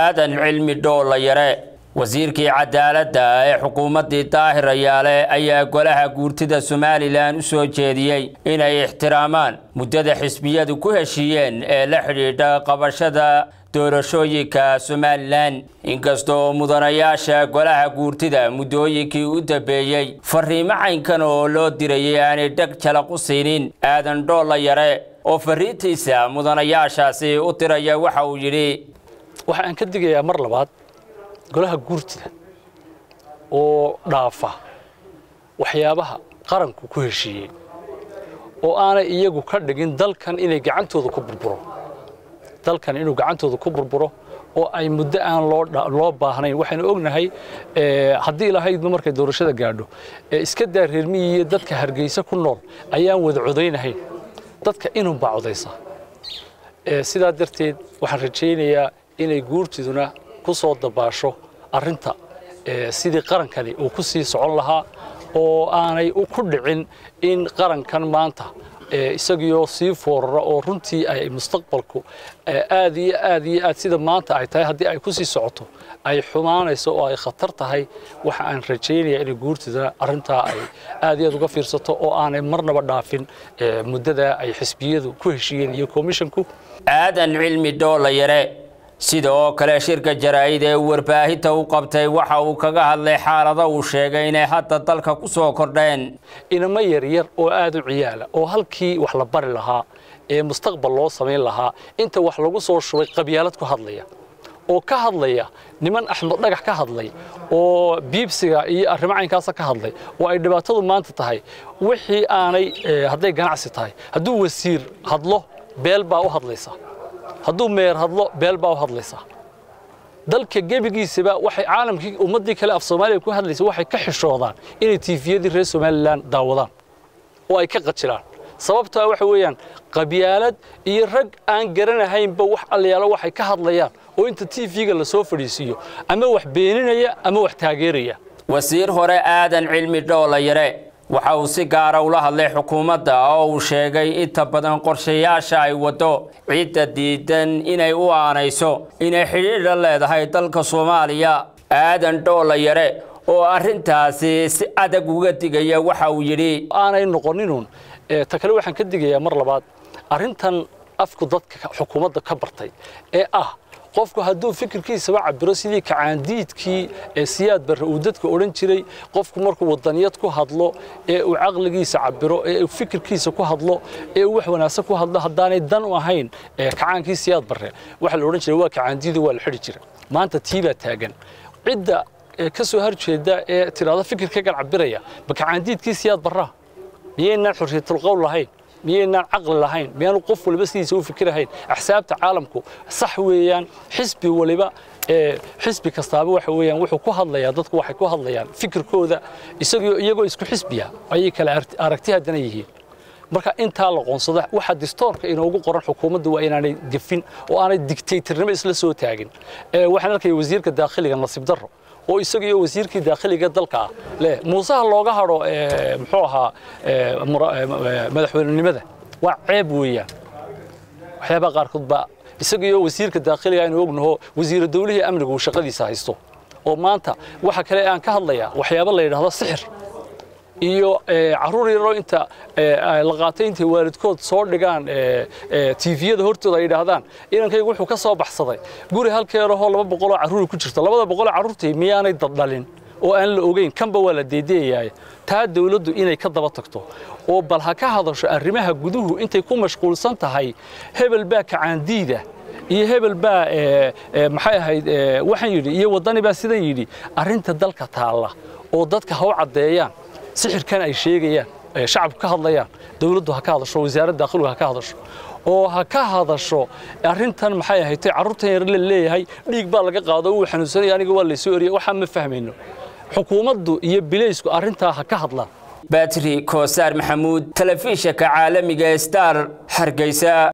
aadan cilmi dhoolla yare wasiirkii cadaaladda ee xukuumaddii daahir ayaale ayaa golaha guurtida somalilan u soo jeediyey inay ixtiraamaan muddada xisbiyadu ku heshiiyeen ee la xidhiidha qabashada doorashooyinka somalilan inkastoo mudanayaasha golaha guurtida muddooyinkii u dambeeyey fariimo caynkan oo loo dirayay aanay dheg jalaq u siinin aadan dhoolla yare oo fariintiisa mudanayaashaasi u diraya waxa uu yidhi waxa aan ka digayaa mar labaad golaha guurtida oo dhaafa waxyaabaha qaranku ku heshiiyey oo aanay iyagu ka dhigin dalkan inay gacantooda ku burburo dalkan inuu gacantooda ku burburo oo ay muddo aan loo baahnayn waxaynu ognahay haddii ilahaydba markay doorashada gaadho iska daa reermiyi iyo dadka hargeysa ku nool ayaan wada codaynahayn dadka inunbaa codaysa sidaa darteed waxaan rajaynayaa inay guurtiduna ku soo dabaasho arrinta sidii qarankani uu ku sii socon lahaa oo aanay ku dhicin in qarankan maanta isagiioo sii foorara oo runtii ay mustaqbalku aad iyo aad iyo aad sida maanta ay tahay haddii ay ku sii socoto ay xumaanayso oo ay khatar tahay waxa aan rajaynayaa inay guurtida arrintaa ay aad iyo aad uga fiirsato oo aanay marnaba dhaafin muddada ay xisbiyadu ku heshiiyeen iyo komishinku aadan cilmi dhoolla yare sida oo kale shirka jaraa'id ee warbaahinta u qabtay waxa uu kaga hadlay xaalado uu sheegay inay hadda dalka ku soo kordheen inamo yaryar oo aad u ciyaala oo halkii wax la bari lahaa ee mustaqbal loo samayn lahaa inta wax lagu soo shubay qabyaalad ku hadlaya oo ka hadlaya niman axmed dhagax ka hadlay oo biibsiga iyo arrimo caynkaasa ka hadlay oo ay dhibaatadu maanta tahay wixii aanay hadday ganacsi tahay hadduu wasiir hadlo beel baa u hadlaysa hadduu meer hadlo beel baa u hadlaysaa dalka gebigiisaba waxay caalamkii ummaddii kale af soomaaliya ku hadlaysa waxay ka xishoodaan inay tiifiyadii reer somalilan daawadaan oo ay ka qajilaan sababtaa waxa weeyaan qabyaalad iyo rag aan garanahaynba wax allayaalo waxay ka hadlayaan oo inta tiifiga la soo fadhiisiiyo ama wax beeninaya ama wax taageeraya wasiir hore aadan cilmi dhoolla yare waxa uu si gaara ula hadlay xukuumadda oo uu sheegay inta badan qorshayaasha ay waddo cidda diidan inay u aanayso inay xidhiidha leedahay dalka soomaaliya aadan dhoolla yare oo arrintaasi si adag uga digaya waxa uu yidhi aanay noqoninun ta kale waxaan ka digayaa mar labaad arrintan afku dadka xukuumadda ka bartay ee ah qofku hadduu fikirkiisaba cabiro sidii kacaandiidkii ee siyaad barre uu dadka odhan jiray qofku markuu wadaniyad ku hadlo ee uu caqligiisa cabiro ee uu fikirkiisa ku hadlo ee uu wax wanaagsan ku hadlo haddaanay dan u ahayn kacaankii siyaad barre waxa la odhan jiray waa kacaandiidu waa la xidhi jira maanta tii baa taagan cidda ka soo horjeeda ee tidhaahdo fikirkagan cabiraya ma kacaandiidkii siyaad barraa miyaynaan xorriyatulqowl lahayn miyaynaan caqli lahayn miyaanu qof waliba sidiisa u fikirahayn axsaabta caalamku sax weeyaan xisbi waliba xisbi kastaaba waxa weeyaan wuxuu ku hadlayaa dadku waxay ku hadlayaan fikirkooda isagoo iyagoo isku xisbiya ayay kala aragti haddana yihiin marka intaa la qoonsada waxa distoorka inoogu qoran xukuumadda waa inaanay gefin oo aanay digtaytarnimo isla soo taagin waxaan arkaya wasiirka daakhiliga nasiib darro oo isaga iyo wasiirkii daakhiliga dalka ah leh muusaha looga hadho muxuu ahaa madaxweynenimada waa ceeb weeyaan waxyaabaha qaarkood baa isaga iyo wasiirka daakhiliga aynu ognaho wasiira dawlihii amnigu uu shaqadiisa haysto oo maanta waxa kale aan ka hadlayaa waxyaabo la yidhaahdo sixir iyo caruur yaroo inta la qaatay intay waalidkood soo dhigaan tiifiyada hortooda ay yidhaahdaan inankaygu wuxuu ka soo baxsaday guri halkeerahoo laba boqoloo carruuri ku jirta labada boqoloo carruurtii miyaanay daddhalin oo aan la ogeyn kanba waa la deedeeyaay taa dawladdu inay ka daba tagto oo bal ha ka hadasho arrimaha guduhu intay ku mashquulsan tahay hebel baa kacaandiida iyo hebel baa maxay ahayd waxaan yidhi iyo waddani baa sidan yidhi arrinta dalka taalla oo dadka ha u caddeeyaan sixirkan ay sheegayaan shacabku ka hadlayaan dawladdu ha ka hadasho wasaaradda daakhiluhu ha ka hadasho oo ha ka hadasho arrintan maxay ahayd carruurtan yar la leeyahay dhiig baa laga qaado uu xanuunsanaya aniga waa laysoo eriyay waxaa ma fahmayno xukuumaddu iyo bilaysku arrintaa ha ka hadlaan batri koosaar maxamuud telefishinka caalamiga star hargeysa